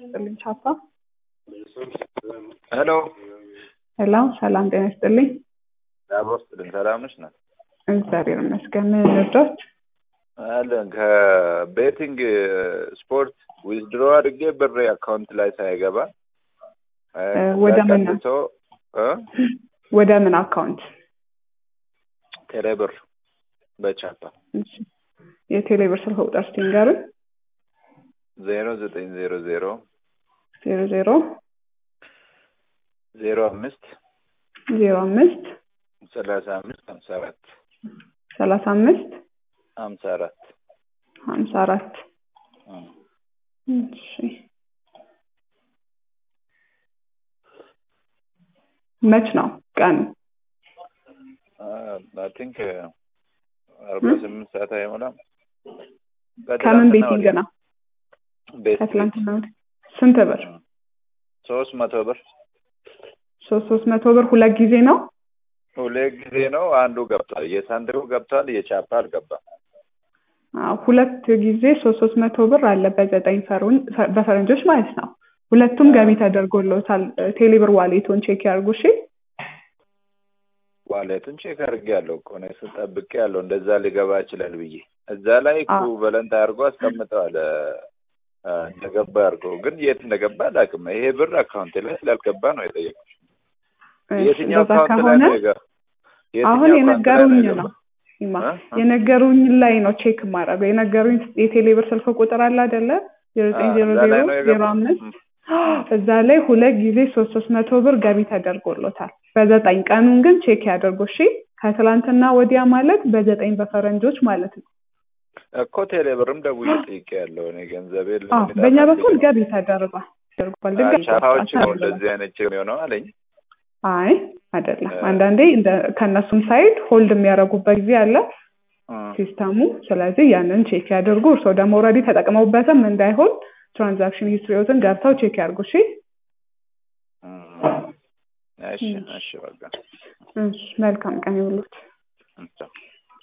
ይስጥልኝ ቻፓ። ሄሎ ሄሎ ሰላም ጤና ይስጥልኝ። ዳቦ ስጥልን ሰላም ነሽ? ናት እግዚአብሔር ይመስገን። ምን ልርዳዎት? አለን ከቤቲንግ ስፖርት ዊዝድሮ አድርጌ ብሬ አካውንት ላይ ሳይገባ ወደ ምን ተቀንሶ እ ወደ ምን አካውንት? ቴሌ ብር በቻፓ እሺ። የቴሌ ብር ስልክ ቁጥር እስኪ ንገሩኝ። ዜሮ ዘጠኝ ዜሮ ዜሮ ዜሮ ዜሮ ዜሮ አምስት ዜሮ አምስት ሰላሳ አምስት ሀምሳ አራት ሰላሳ አምስት ሀምሳ አራት ሀምሳ አራት እሺ መች ነው ቀኑ? አይ ቲንክ አርባ ስምንት ሰዓት አይሞላም። ከምን ቤቲንግ ነው? ቤት ከትላንትና ወዲያ ስንት ብር? ሶስት መቶ ብር ሶስት ሶስት መቶ ብር ሁለት ጊዜ ነው? ሁለት ጊዜ ነው። አንዱ ገብቷል። የሳንድሩ ገብቷል። የቻፓ አልገባም። አዎ፣ ሁለት ጊዜ ሶስት ሶስት መቶ ብር አለ በዘጠኝ ፈሩን በፈረንጆች ማለት ነው። ሁለቱም ገቢ ተደርጎለታል። ቴሌብር ዋሌቶን ቼክ ያርጉ እሺ። ዋሌቱን ቼክ አድርጌ ያለው እኮ ነው ስጠብቅ ያለው እንደዛ ሊገባ ይችላል ብዬ እዛ ላይ አዎ። ኢኩቫለንት አድርጎ አስቀምጠዋል። አ፣ እንደገባ አድርጎ ግን የት እንደገባ አላውቅም። ይሄ ብር አካውንት ላይ ስላልገባ ነው የጠየቁት። እሺ፣ የትኛው እንደዛ አካውንት ላይ ከሆነ ነው የገ- አሁን የትኛው አካውንት ላይ የነገሩኝ የገባ? ነው ኢማ እ? እ? የነገሩኝ ላይ ነው ቼክ የማደርገው። የነገሩኝ የቴሌብር ስልክ ቁጥር አለ አይደለ? ዜሮ ዘጠኝ አ፣ ዜሮ እዛ ላይ ዜሮ ነው ዜሮ የገባ? አምስት ም። እዛ ላይ ሁለት ጊዜ ሶስት ሶስት መቶ ብር ገቢ ተደርጎሎታል በዘጠኝ ቀኑን ግን ቼክ ያደርጉ እሺ። ከትላንትና ወዲያ ማለት በዘጠኝ በፈረንጆች ማለት ነው። እኮ ቴሌ ብርም ደውዬ ጠይቄ ያለው እኔ ገንዘብ የለም አዎ በእኛ በኩል ገቢ ተደርጓል ተደርጓል። ድጋሚ ቻፓዎች ነው አሳልፈናል። እንደዚህ አይነት ችግር የሆነው አለኝ። አይ አይደለም። እ- አንዳንዴ እንደ ከእነሱም ሳይድ ሆልድ የሚያደርጉበት ጊዜ አለ እ፣ ሲስተሙ። ስለዚህ ያንን ቼክ ያድርጉ። እርስዎ ደግሞ ኦልሬዲ ተጠቅመውበትም እንዳይሆን ትራንዛክሽን ሂስትሪዎትን ገብተው ቼክ ያድርጉ እሺ። እ። እሺ እሺ በቃ እሺ መልካም ቀን ይሁንልዎት። እ፣ ቻው።